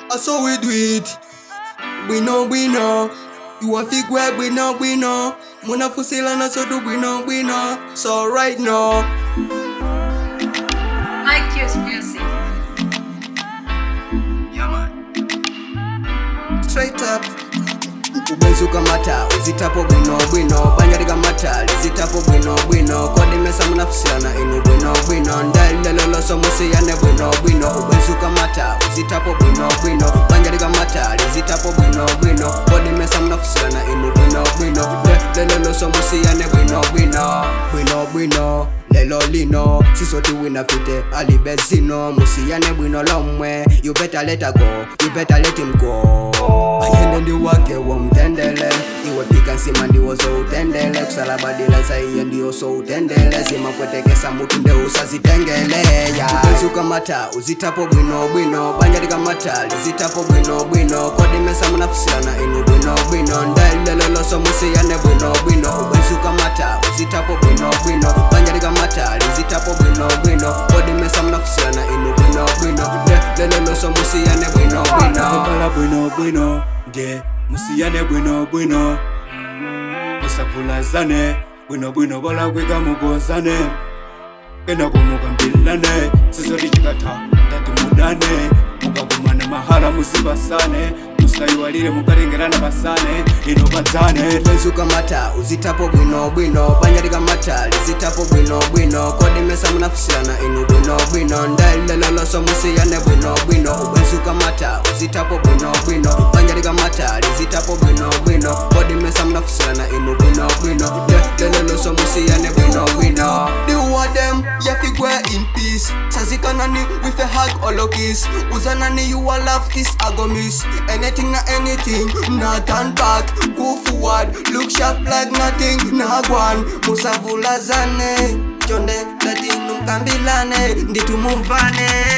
I saw we do it. Bwino bwino. You a fig where bwino bwino. Muna fusila na so do bwino bwino. So right now. Mike Hughes Music. Yeah man. Straight up. ubenzuka mata uzitapo bwino bwino banja likamata lizitapo bwino bwino kodimesa munafusirana inu bwino bwino ndaileloloso musiyane bwino bwino ubenzuka mata uzitapo bwino bwino banja likamata lizitapo bwino bwino kodimesa munafusirana inu bwino bwino leloloso musiyane bwino bwino bwino bwino lelo lino sisoti wina fite alibezino musiyane bwino lomwe you better let her go you better let him go ayende ndi wake womtendele iwe pika nsima ndiwozo utendele kusalabadila zaiye ndiyoso utendele zimakwetekesa mutu nde usazitengele ya ubezuka mata uzitapo bwino bwino banja likamata lizitapo bwino bwino kodimesa munafusirana inu bwino bwino ndaileloloso musiyane bwino bwino ubezuka mata uzitapo bwino bwino banja likamata lizitapo bwino bwino kodimesa munafusirana inu bwino bwino leloloso musiyane bwino bwino Kala bwino bwino nge musiyane bwino bwino musavulazane bwino bwino balakwika mukozane kena kumukambilane sisoti chikatha tati mudane mukakumana mahala muzipasane musayiwalire mukatengerana pasane ino padzane ubezuka mata uzitapo bwino bwino banja likamata lizitapo bwino bwino kodimesa munafusirana inu bwino bwino ndaileloloso musiyane bwino bwino ubezuka mata uzitapo bwino bwino banja likamata lizitapo bwino bwino kodimesa munafusirana inu bwino bwino leloloso musiyane bwino bwino diwa dem yafigwe in peace sazikanani with a hug or a kiss uzanani you a love this I go miss anything na anything na turn back go forward look sharp like nothing na gwan musavulazane chonde latinu mkambilane nditumuvane